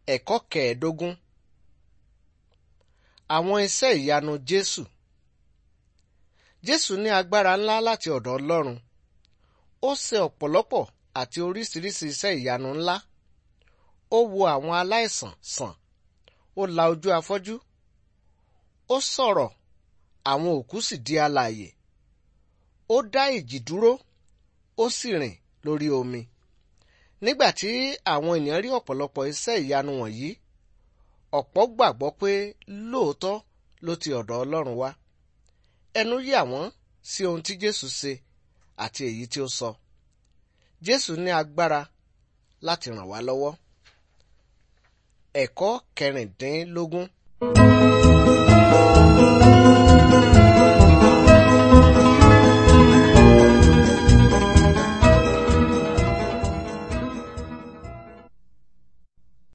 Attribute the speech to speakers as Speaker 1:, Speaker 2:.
Speaker 1: Ẹ̀kọ́ kẹẹ̀ẹ́dógún Àwọn iṣẹ́ ìyanu Jésù Jésù ní agbára ńlá láti ọ̀dọ̀ Ọlọ́run. Ó ṣe ọ̀pọ̀lọpọ̀ àti oríṣiríṣi iṣẹ́ ìyanu ńlá. Ó wo àwọn aláìsàn sàn. Ó la ojú afọ́jú. Ó sọ̀rọ̀, àwọn òkú sì di alààyè. Ó dá ìjì dúró, ó sì rìn lórí omi. Nígbà tí àwọn ènìyàn rí ọ̀pọ̀lọpọ̀ iṣẹ́ ìyanu wọ̀nyí, ọ̀pọ̀ gbàgbọ́ pé lóòótọ́ ló ti ọ̀dọ̀ Ọlọ́run wá. Ẹnu yà wọ́n sí ohun tí Jésù ṣe àti èyí tí ó sọ. Jésù ní agbára láti ràn wá lọ́wọ́. Ẹ̀kọ́ kẹrìndínlógún.